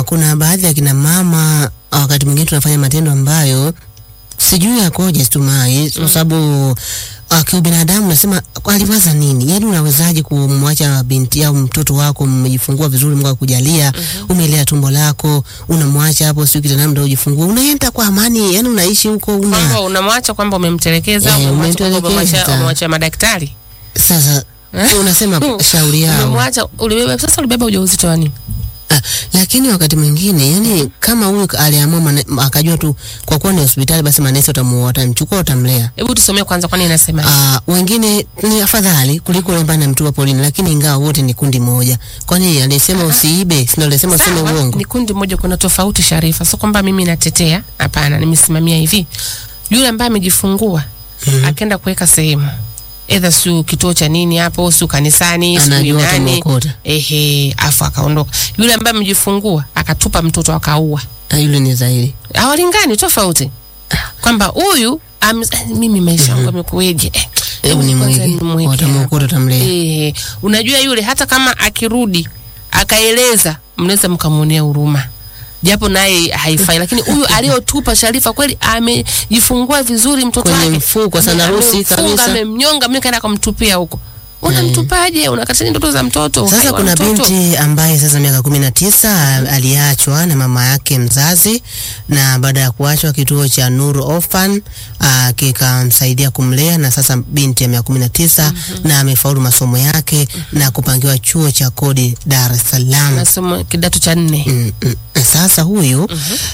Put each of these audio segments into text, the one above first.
kuna baadhi ya kina mama wakati mwingine tunafanya matendo ambayo sijui yakoje Stumai, kwa sababu uh, kiubinadamu nasema aliwaza nini? Yaani unawezaje kumwacha binti au mtoto wako mmejifungua vizuri, Mungu akujalia, umelea tumbo lako, unamwacha hapo siku kitandani ndio ujifungua, unaenda kwa amani, yani unaishi huko kwamba una unamwacha kwamba umemtelekeza Eh, umemwacha kwamba umemtelekeza. umemwacha- umemwacha madaktari sasa unasema shauri yao umemwacha ulibeba sasa ulibeba ujauzito wa nini Ah, lakini wakati mwingine yani kama huyu aliamua mane- akajua tu kwa kuwa ni hospitali basi manesi watamuoa watamchukua watamlea hebu tusomee kwanza kwani inasema Ah, wengine ni afadhali kuliko yule ambaye anamtupa polini, lakini ingawa wote ni kundi moja. Kwani alisema usiibe, si ndio alisema useme Sawa, uongo? ni kundi moja, kuna tofauti Sharifa, sio kwamba mimi natetea, hapana, nimesimamia hivi. Yule ambaye amejifungua akaenda kuweka sehemu edha siu kituo cha nini hapo, siu kanisani, siu Anajua nani, atamwokota. ehe, afu akaondoka. Yule ambaye amejifungua akatupa mtoto akaua, Ah, yule ni zaidi. hawalingani, tofauti kwamba huyu am- mimi maisha yangu yamekueje? Eh, Hebu ni kwanza mwige, nimweke watamwokota watamlea. Eh, unajua yule hata kama akirudi akaeleza, mnaweza mkamwonea huruma japo naye haifai, lakini huyu aliyotupa Sharifa kweli amejifungua vizuri mtoto Kwenye wake, mfuko, Ame- sandarusi amemfunga, kabisa. amemnyonga, mimi kaenda kumtupia huko. Unamtupaje? Unakatalia ndoto za mtoto? uhai Sasa wa kuna mtoto. binti ambaye sasa miaka kumi na tisa aliachwa na mama yake mzazi, na baada ya kuachwa kituo cha Nuru Orphan ah, kikamsaidia kumlea, na sasa binti ya miaka kumi na tisa na amefaulu masomo yake na kupangiwa chuo cha kodi Dar es Salaam. Masomo kidato cha nne. Mm, mm. Sasa huyu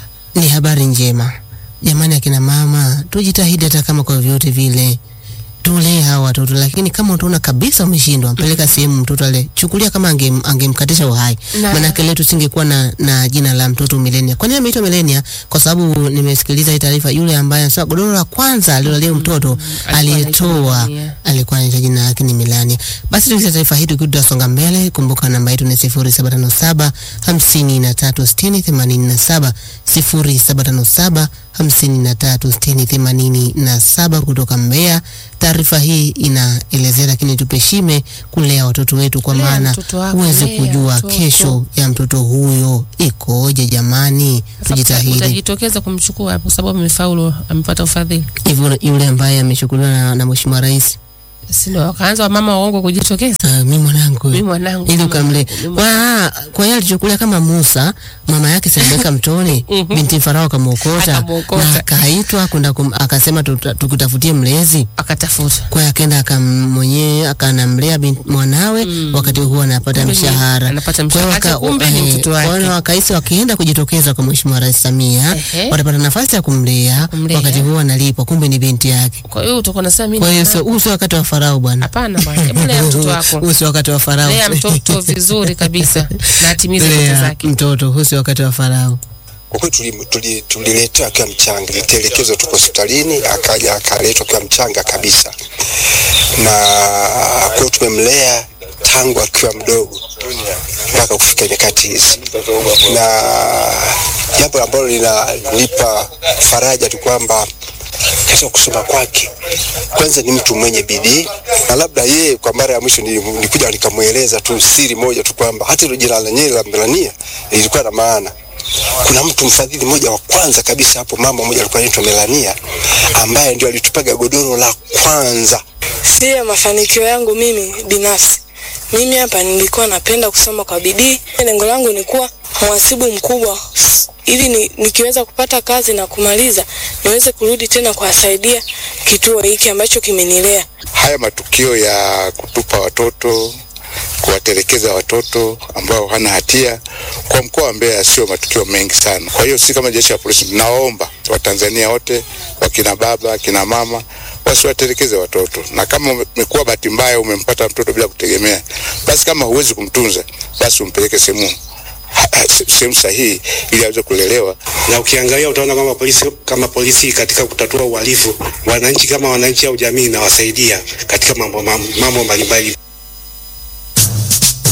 ni habari njema jamani, akina mama tujitahidi, hata kama kwa vyote vile tulee hawa watoto, lakini kama utaona kabisa umeshindwa, mpeleka sehemu mtoto ale, chukulia kama angem, angemkatisha uhai, Na- maanake leo tusingekuwa na, na jina la mtoto milenia. Kwa nini ameitwa milenia? Kwa sababu nimesikiliza hii taarifa, yule ambaye anasema godoro la kwanza alilolia mtoto alikuwa aliyetoa anaitwa Melania. alikuwa anaitwa jina lake ni Milania. Basi tukisa taarifa hii tukiwa tutasonga mbele, kumbuka namba yetu ni sifuri saba tano saba hamsini na tatu sitini themanini na saba sifuri saba tano saba hamsini na tatu sitini themanini na saba kutoka Mbeya. Taarifa hii inaelezea, lakini tupeshime kulea watoto wetu, kwa Lea maana mtoto wako, huwezi lea kujua mtoto. kesho ya mtoto huyo ikoje. Jamani, Sasa tujitahidi Utajitokeza kumchukua hapo sababu amefaulu, amepata ufadhili. hivyo. Yule ambaye amechukuliwa na, na Mheshimiwa Rais, Si ndio wakaanza wamama waongo kujitokeza. ah, mi mwanangu Mimi mwanangu ili kama- ukamle mimi- kwa kwa hiyo alichukulia kama Musa mama yake simweka mtoni binti Farao akamwokota Akamwokota. na akaitwa kwenda kum- akasema tuta- tukutafutie mlezi akatafuta kwa hiyo akaenda akamwenyewe akanamlea binti mwanawe wakati huo anapata Kumbe ni- mshahara anapata Kwa hiyo mshahara. waka- Kumbe ni eh, mtoto kwa hiyo wake. wakahisi wakienda kujitokeza kwa Mheshimiwa Rais Samia Ehe. watapata nafasi ya kumlea Kumlea. wakati huo analipwa kumbe ni binti yake kwa hiyo utakuwa nasema mimi kwa hiyo na- sio- huu sio wakati wa Farao bwana hapana bwana hebu lea mtoto wako huu sio wakati wa Farao lea mtoto vizuri kabisa na atimize ndoto Lea zake mtoto huu sio wakati wa Farao Kwa kweli tuli- tuli- tuliletewa akiwa mchanga, litelekezwa tuko hospitalini, akaja akaletwa akiwa mchanga kabisa, na kwa hiyo tumemlea tangu akiwa mdogo mpaka kufika nyakati hizi, na jambo ambalo linanipa faraja tu kwamba katika kusoma kwake, kwanza ni mtu mwenye bidii, na labda yeye kwa mara ya mwisho nili- nilikuja nikamweleza tu siri moja tu kwamba hata hilo jina lenyewe la Melania lilikuwa na maana kuna mtu mfadhili mmoja wa kwanza kabisa hapo, mama mmoja alikuwa anaitwa Melania, ambaye ndio alitupaga godoro la kwanza. Sio mafanikio yangu mimi binafsi. Mimi hapa nilikuwa napenda kusoma kwa bidii. Lengo langu ni kuwa mhasibu mkubwa ili ni, nikiweza kupata kazi na kumaliza niweze kurudi tena kuwasaidia kituo hiki ambacho kimenilea. haya matukio ya kutupa watoto kuwatelekeza watoto ambao hana hatia kwa mkoa wa Mbeya sio matukio mengi sana. Kwa hiyo si kama jeshi la polisi, tunawaomba Watanzania wote, wakina baba, akina mama wasiwatelekeze watoto, na kama umekuwa bahati mbaya umempata mtoto bila kutegemea, basi kama huwezi kumtunza, basi umpeleke sehemu ha- ha- se- sehemu sahihi ili aweze kulelewa na ukiangalia utaona kama polisi kama polisi katika kutatua uhalifu, wananchi kama wananchi au jamii inawasaidia katika mambo mambo mambo mbalimbali.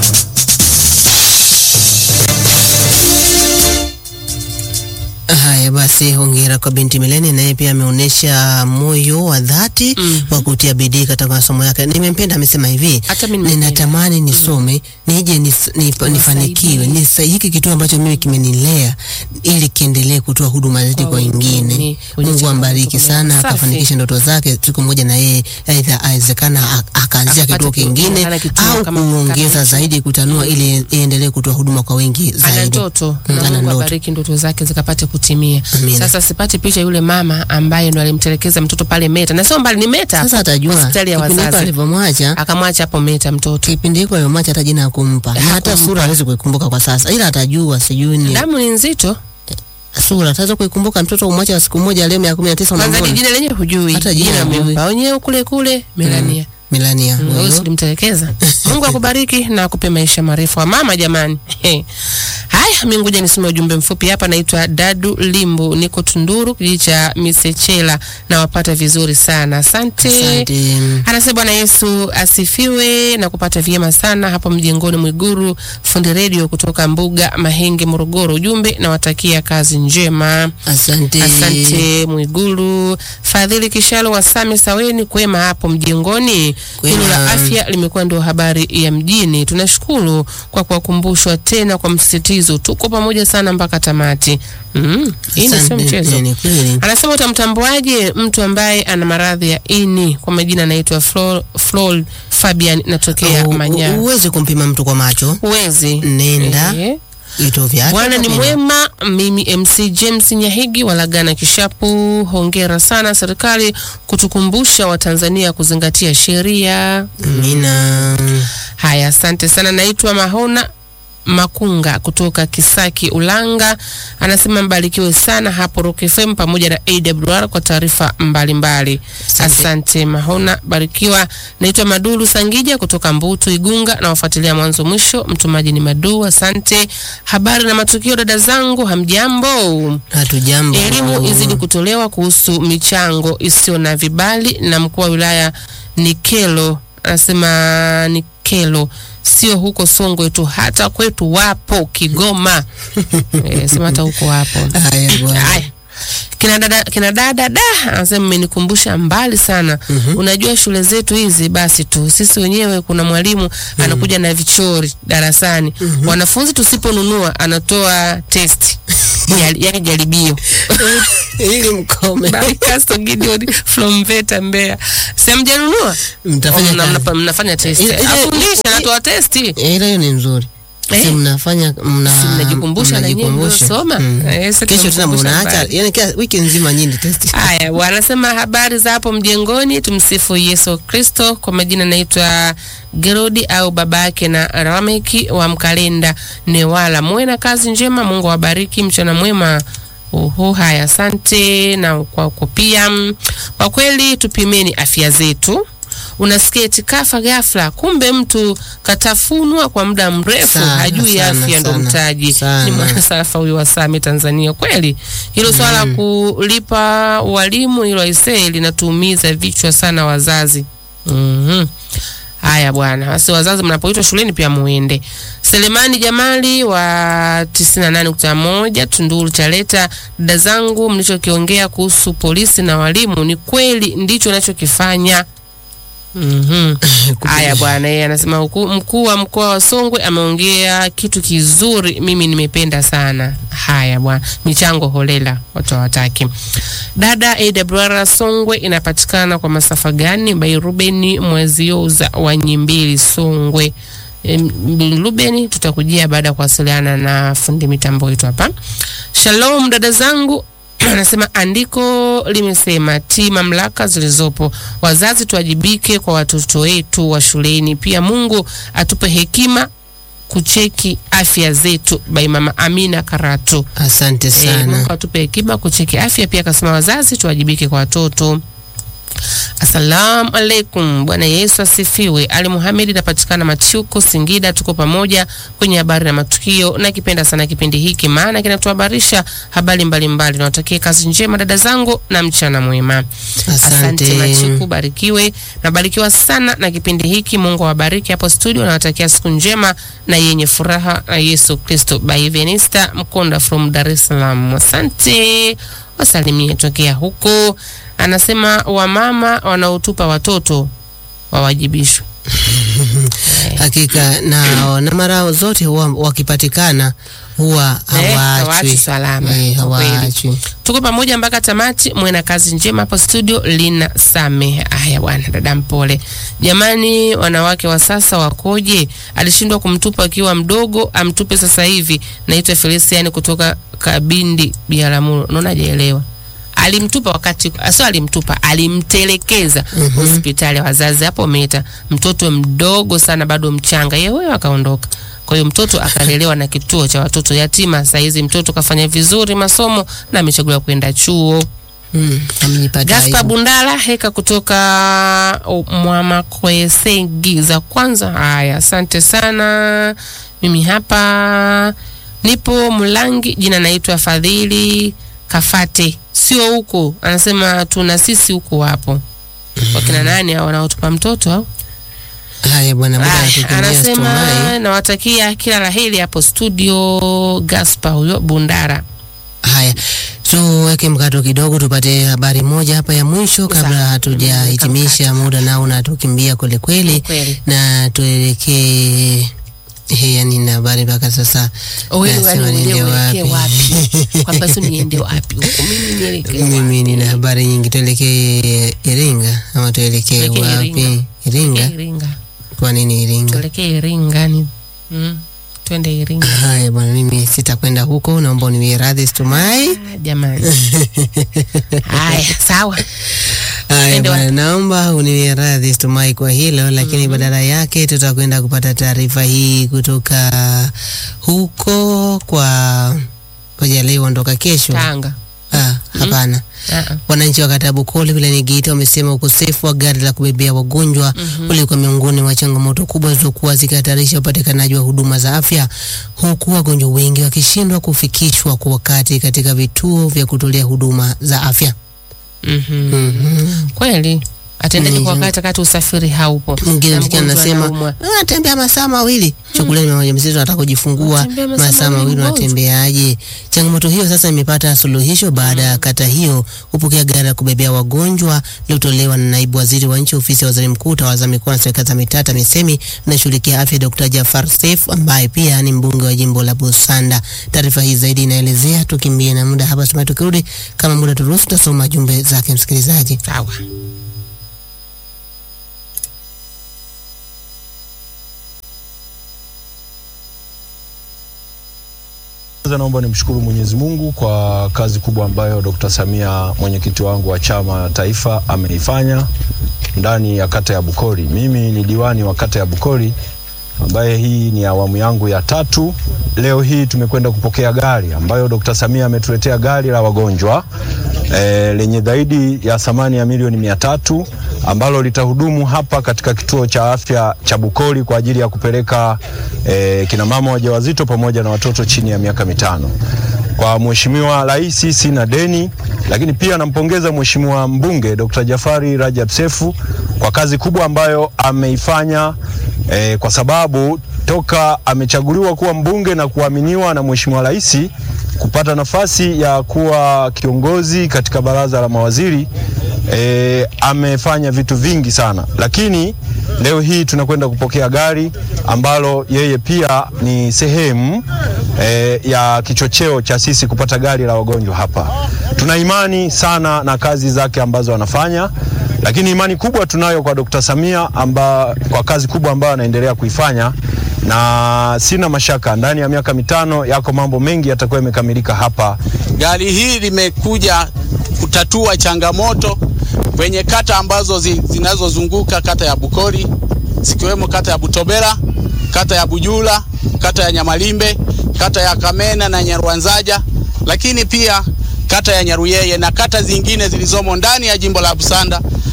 haya basi hongera kwa binti Mileni, naye pia ameonyesha moyo wa dhati Mhm. wa kutia bidii katika masomo yake. Nimempenda, amesema hivi, Hata mimi nimependa. ninatamani nisome nije nis, nif, nifanikiwe nisa, hiki kituo ambacho mimi kimenilea ili kiendelee kutoa huduma zetu Kwa kwa wengine, wengine. wenye Mungu changamoto ambariki kama sana, safi. akafanikisha ndoto zake siku moja, na yeye aidha awezekana ak- akaanzia Akapata kituo kingine kingine, kituo au kama- kuongeza kama zaidi, kutanua ili iendelee kutoa huduma kwa wengi ana zaidi. ndoto Mm, na ana Mungu ndoto. abariki ndoto zake zikapate kutimia. Amina. Sasa sipati picha yule mama ambaye ndo alimtelekeza mtoto pale Meta, na sio mbali, ni Meta Sasa atajua hospitali ya kipindi hiko wazazi, alivyomwacha akamwacha hapo Meta mtoto. kipindi hiko alivyomwacha hata jina hakumpa na hata Hakumpa. sura hawezi kuikumbuka kwa sasa, ila atajua sijui ni Damu ni nzito, sura ataweza kuikumbuka mtoto umwacha siku moja leo miaka kumi na tisa kwanza ni unamwona jina lenyewe hujui, Hata jina hujui. amempa wenyewe kule kule Melania. Melania Mm, huyo. wewe ulimtelekeza. Mungu akubariki na akupe maisha marefu wa mama jamani. Haya, mimi ngoja nisome ujumbe mfupi hapa. Naitwa Dadu Limbu, niko Tunduru, kijiji cha Misechela, na wapata vizuri sana. Asante. Asante. Anasema Bwana Yesu asifiwe na kupata vyema sana hapo mjengoni Mwiguru, fundi redio kutoka Mbuga Mahenge, Morogoro. Ujumbe nawatakia kazi njema. Asante. Asante Mwigulu. Fadhili Kishalo wa Same Saweni, kwema hapo mjengoni. Kwema. Hilo la afya limekuwa ndio habari ya mjini. Tunashukuru kwa kuwakumbushwa tena kwa msisitizo, tuko pamoja sana mpaka tamati. Mm, hii ni sio Asante. mchezo. Ni kweli. Anasema utamtambuaje mtu ambaye ana maradhi ya ini? Kwa majina anaitwa Flo- Flor Fabian, natokea U- u- Manyara. Huwezi kumpima mtu kwa macho, Huwezi. nenda Eh. vituo vyake. Bwana ni utapima. mwema. Mimi MC James Nyahigi walagana Kishapu, hongera sana serikali kutukumbusha Watanzania kuzingatia sheria. Amina. Haya, asante sana. Naitwa Mahona Makunga kutoka Kisaki Ulanga, anasema mbarikiwe sana hapo Rock FM pamoja na AWR kwa taarifa mbalimbali. Asante. Asante Mahona, barikiwa. Naitwa Madulu Sangija kutoka Mbutu Igunga, na wafuatilia mwanzo mwisho. Mtumaji ni Madu, asante. Habari na matukio, dada zangu, hamjambo? Hatujambo. Elimu izidi kutolewa kuhusu michango isiyo na vibali, na mkuu wa wilaya Nikelo anasema Nikelo sio huko Songwe tu, hata kwetu wapo Kigoma. e, sema hata huko wapo. Haya bwana. Haya. Kina dada, kina dada da anasema mmenikumbusha mbali sana. Unajua shule zetu hizi basi tu sisi wenyewe, kuna mwalimu anakuja na vichori darasani, wanafunzi tusiponunua anatoa test Jali- yaani jaribio Ili mkome. Barikasto Gideon from Veta Mbeya. Si hamjanunua? Mtafanya Oh, mna- kazi. mna- mnafanya test. Ile- ile- Afundisha ile- anatoa testi. Eh, Ile hiyo ni nzuri. Eh. Si mnafanya mna Si mnajikumbusha na nyinyi mnajikumbusha. mliosoma? Mm. Eh, sasa Kesho tena tunamkumbusha mnaacha, habari. yani kila wiki nzima nyinyi test. Haya, wanasema habari za hapo mjengoni. Tumsifu Yesu Kristo. Kwa majina naitwa Gerodi au babake na Rameki wa Mkalenda Newala. Muwe na kazi njema, Mungu awabariki, mchana mwema. Uhu, haya, asante na kwako pia. Mm, Kwa kweli tupimeni afya zetu. Unasikia eti kafa ghafla, kumbe mtu katafunwa kwa muda mrefu, Sana, hajui sana, afya ndo sana, mtaji. sana. Ni mwanasarafa huyu wa Same Tanzania. Kweli hilo swala la kulipa walimu hilo aisee linatuumiza vichwa sana wazazi. Mhm. Haya bwana, basi wazazi mnapoitwa shuleni pia muende. Selemani Jamali wa 98.1 Tunduru Chaleta, dada zangu, mlichokiongea kuhusu polisi na walimu ni kweli, ndicho nachokifanya. Mhm. Haya bwana, yeye anasema huku- mkuu wa mkoa wa Songwe ameongea kitu kizuri, mimi nimependa sana. Haya bwana, michango holela watu hawataki. Dada AWR Songwe inapatikana kwa masafa gani? By Ruben Mwezioza wa Nyimbili Songwe. Em, Ruben, tutakujia baada ya kuwasiliana na fundi mitambo wetu hapa. Shalom dada zangu anasema andiko limesema ti mamlaka zilizopo, wazazi tuwajibike kwa watoto wetu wa shuleni. Pia Mungu atupe hekima kucheki afya zetu. By mama Amina Karatu. Asante Eh, sana. Mungu atupe hekima kucheki afya. Pia akasema wazazi tuwajibike kwa watoto. Assalamu alaikum, Bwana Yesu asifiwe. Ali Muhamedi, napatikana Machuku, Singida. Tuko pamoja kwenye habari na matukio. Nakipenda sana kipindi hiki, maana kinatuhabarisha habari mbalimbali. Nawatakia kazi njema dada zangu na mchana mwema. Asante. Machuku, barikiwe. Nabarikiwa sana na kipindi hiki. Mungu awabariki hapo studio. Nawatakia siku njema na yenye furaha na Yesu Kristo. By Venista Mkonda from Dar es Salaam. Asante, wasalimie tokea huko. Anasema wamama wanaotupa watoto wawajibishwe. Hakika na, na mara zote huwa wakipatikana huwa Eh, hawaachwi hawaachwi salama. Eh, Kwa kweli. hawaachwi. Tuko pamoja mpaka tamati. Mwe na kazi njema hapo studio. Lina Same. Aya bwana, dada mpole. Jamani, wanawake wa sasa wakoje? Alishindwa kumtupa akiwa mdogo, amtupe sasa hivi. Naitwa Felician kutoka Kabindi Biaramuro. Naona hajaelewa. Alimtupa wakati sio, alimtupa alimtelekeza hospitali ya wazazi hapo Meta, mtoto mdogo sana, bado mchanga, yeye huyo akaondoka. Kwa hiyo mtoto akalelewa na kituo cha watoto yatima. Saa hizi mtoto kafanya vizuri masomo na amechaguliwa kwenda chuo. Mm, amejipata Gaspar aibu. Bundala heka kutoka uh, Mwamakwesegi za kwanza. Haya, asante sana. Mimi hapa nipo Mlangi, jina naitwa Fadhili Kafate, sio huku. Anasema tuna sisi huku wapo wakina nani hao wanaotupa mtoto au? Haya bwana, muda Aya, anatukimbia anasema Stumai. nawatakia kila laheri hapo studio. Gaspar huyo Bundara. Haya, tuweke mkato kidogo, tupate habari moja hapa ya mwisho kabla Sawa. hatujahitimisha. Muda nao unatukimbia kweli kweli, Kweli. na tuelekee He, yani na habari mpaka sasa Wewe nasema yani niende uelekee wapi? wapi? Kwamba sio niende wapi huko, mimi nielekee Mimi wapi? nina habari nyingi, tuelekee Iringa ama tuelekee Tuelekee wapi? Iringa. Iringa? Tuelekee Iringa. Kwa nini Iringa? Tuelekee Iringa ni mm. Twende Iringa. Haya bwana, mimi sitakwenda huko, naomba uniwie radhi Stumai. Ah, Jamani. Haya, sawa. Haya Twende bwana, naomba uniwie radhi Stumai kwa hilo, lakini badala yake tutakwenda kupata taarifa hii kutoka huko kwa koja leo ondoka kesho. Tanga. Ah, hapana. Ah, ah. Wananchi wa kata ya Bukole wilayani Geita wamesema ukosefu wa gari la kubebea wagonjwa ulikuwa miongoni mwa changamoto kubwa zilizokuwa zikihatarisha upatikanaji wa huduma za afya, huku wagonjwa wengi wakishindwa kufikishwa kwa wakati katika vituo vya kutolea huduma za afya. Mhm. Mhm. Kweli. Atendaje kwa Mhm. wakati wakati usafiri haupo. Mwingine Na msikia mgonjwa anasema anaumwa. anatembea masaa mawili chukuleni mama mjamzito anataka kujifungua Unatembea masaa masaa mawili mawili, mgonjwa. unatembeaje? Changamoto hiyo sasa imepata suluhisho baada ya kata hiyo kupokea gari la kubebea wagonjwa lililotolewa na naibu waziri wa nchi ofisi ya waziri mkuu tawala za mikoa na serikali za mitaa TAMISEMI inashughulikia afya Dr. Jafar Seif ambaye pia ni mbunge wa jimbo la Busanda. Taarifa hii zaidi inaelezea, tukimbie na muda hapa, sema tukirudi kama muda turuhusu, tutasoma jumbe zake msikilizaji. Sawa. Kwanza naomba nimshukuru Mwenyezi Mungu kwa kazi kubwa ambayo Dr. Samia mwenyekiti wangu wa chama taifa ameifanya ndani ya kata ya Bukori. Mimi ni diwani wa kata ya Bukori ambaye hii ni awamu yangu ya tatu. Leo hii tumekwenda kupokea gari ambayo Dr. Samia ametuletea gari la wagonjwa e, lenye zaidi ya thamani ya milioni mia tatu ambalo litahudumu hapa katika kituo cha afya cha Bukori kwa ajili ya kupeleka e, kina mama wajawazito pamoja na watoto chini ya miaka mitano. Kwa Mheshimiwa Rais sina deni, lakini pia nampongeza Mheshimiwa mbunge Dr. Jafari Rajab Sefu kwa kazi kubwa ambayo ameifanya e, kwa sababu toka amechaguliwa kuwa mbunge na kuaminiwa na Mheshimiwa Rais kupata nafasi ya kuwa kiongozi katika baraza la mawaziri e, amefanya vitu vingi sana, lakini leo hii tunakwenda kupokea gari ambalo yeye pia ni sehemu e, ya kichocheo cha sisi kupata gari la wagonjwa hapa. Tuna imani sana na kazi zake ambazo anafanya lakini imani kubwa tunayo kwa Dr. Samia amba, kwa kazi kubwa ambayo anaendelea kuifanya, na sina mashaka ndani ya miaka mitano yako mambo mengi yatakuwa yamekamilika hapa. Gari hili limekuja kutatua changamoto kwenye kata ambazo zi, zinazozunguka kata ya Bukori zikiwemo kata ya Butobera, kata ya Bujula, kata ya Nyamalimbe, kata ya Kamena na Nyarwanzaja, lakini pia kata ya Nyaruyeye na kata zingine zilizomo ndani ya jimbo la Busanda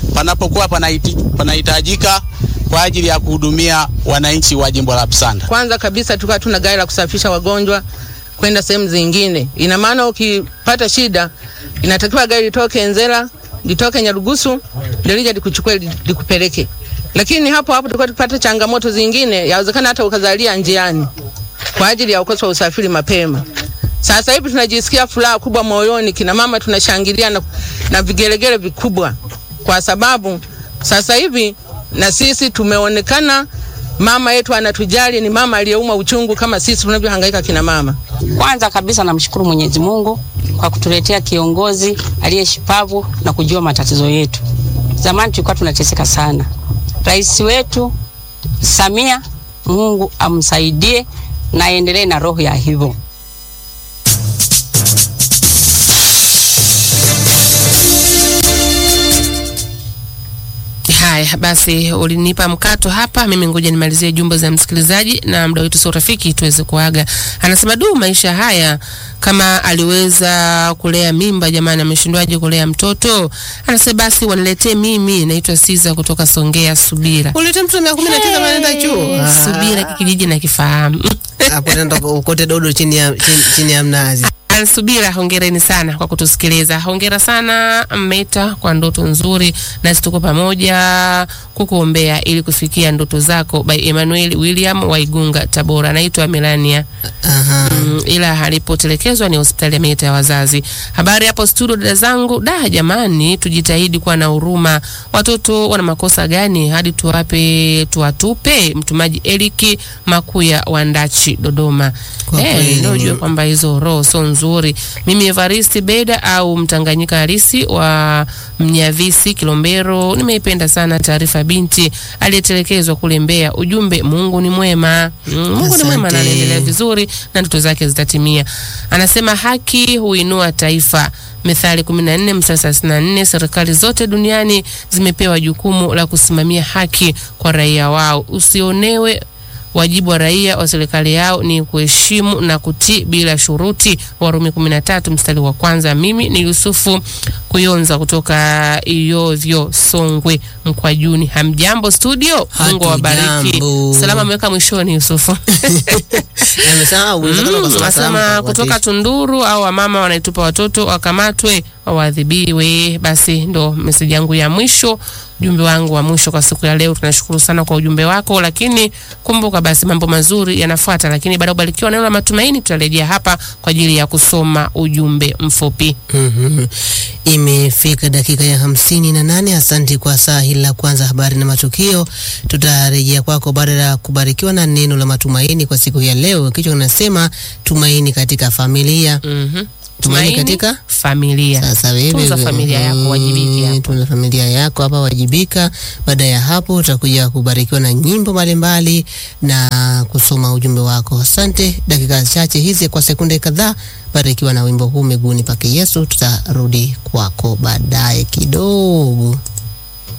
panapokuwa panahiti- panahitajika kwa ajili ya kuhudumia wananchi wa jimbo la Msanda. Kwanza kabisa tulikuwa tuna gari la kusafirisha wagonjwa kwenda sehemu zingine. Ina maana ukipata shida inatakiwa gari litoke Nzera, litoke Nyarugusu, ndio lije likuchukue li- likupeleke. Lakini hapo hapo tulikuwa tupata changamoto zingine, yawezekana hata ukazalia njiani kwa ajili ya ukosefu wa usafiri mapema. Sasa hivi tunajisikia furaha kubwa moyoni, kina mama tunashangilia na, na vigelegele vikubwa, kwa sababu sasa hivi na sisi tumeonekana, mama yetu anatujali, ni mama aliyeumwa uchungu kama sisi tunavyohangaika kina mama. Kwanza kabisa namshukuru Mwenyezi Mungu kwa kutuletea kiongozi aliyeshipavu na kujua matatizo yetu. Zamani tulikuwa tunateseka sana. Rais wetu Samia, Mungu amsaidie na aendelee na roho ya hivyo. Haya basi, ulinipa mkato hapa, mimi ngoja nimalizie jumbe za msikilizaji na muda wetu sio rafiki, tuweze kuaga. Anasema du, maisha haya kama aliweza kulea mimba, jamani, ameshindwaje kulea mtoto? Anasema basi waniletee mimi, naitwa Siza kutoka Songea. Subira Ulete mtu wa miaka kumi na tisa anaenda chuo. Ah. Subira kijiji na kifahamu Hapo nenda ukote dodo chini ya chini, chini ya mnazi. Ansubira, hongereni sana kwa kutusikiliza. Hongera sana Meta kwa ndoto nzuri, nasi tuko pamoja kukuombea ili kufikia ndoto zako. By Emmanuel William Waigunga, Tabora. Naitwa Melania. Aha. Mm, ila alipotelekezwa ni hospitali ya Meta ya wazazi. Habari hapo studio, dada zangu. Da jamani, tujitahidi kuwa na huruma. Watoto wana makosa gani hadi tuwape tuwatupe? Mtumaji Eliki Makuya wa Ndachi, Dodoma. Kwa Eh, kweli ndio ni- ujue kwamba hizo roho sio nzuri. Mimi Evaristi Beda au Mtanganyika halisi wa Mnyavisi Kilombero, nimeipenda sana taarifa ya binti aliyetelekezwa kule Mbeya. Ujumbe, Mungu ni mwema. Mm, Mungu ni mwema na Asante. anaendelea vizuri na ndoto zake zitatimia. Anasema haki huinua taifa. Methali 14 mstari 34, serikali zote duniani zimepewa jukumu la kusimamia haki kwa raia wao. Usionewe Wajibu wa raia wa serikali yao ni kuheshimu na kutii bila shuruti. Warumi 13 mstari wa kwanza. Mimi ni Yusufu Kuyonza kutoka Iyovyo, Songwe, Mkwajuni. Hamjambo studio, Mungu awabariki. Hatujambo. Salama ameweka mwishoni Yusufu. Amesahau unaweza Mm, kusoma Asema salamu kwa kutoka watu. Tunduru au wamama wanaitupa watoto wakamatwe waadhibiwe. Basi ndo meseji yangu ya mwisho, ujumbe wangu wa mwisho kwa siku ya leo. Tunashukuru sana kwa ujumbe wako, lakini kumbuka basi mambo mazuri yanafuata, lakini baada ya kubarikiwa neno la matumaini, tutarejea hapa kwa ajili ya kusoma ujumbe mfupi. Mhm. Imefika dakika ya hamsini na nane. Asante kwa saa hili la kwanza, habari na matukio. Tutarejea kwako baada ya kubarikiwa na neno la matumaini kwa siku ya leo. Kichwa kinasema tumaini katika familia. Mhm. Tumaini katika familia. Sasa wewe Tunza familia yako, wajibike hapo. tunza familia yako hapa, wajibika. Baada ya hapo, utakuja kubarikiwa na nyimbo mbalimbali na kusoma ujumbe wako. Asante. Dakika chache hizi kwa sekunde kadhaa, barikiwa na wimbo huu miguuni pake Yesu. Tutarudi kwako baadaye kidogo.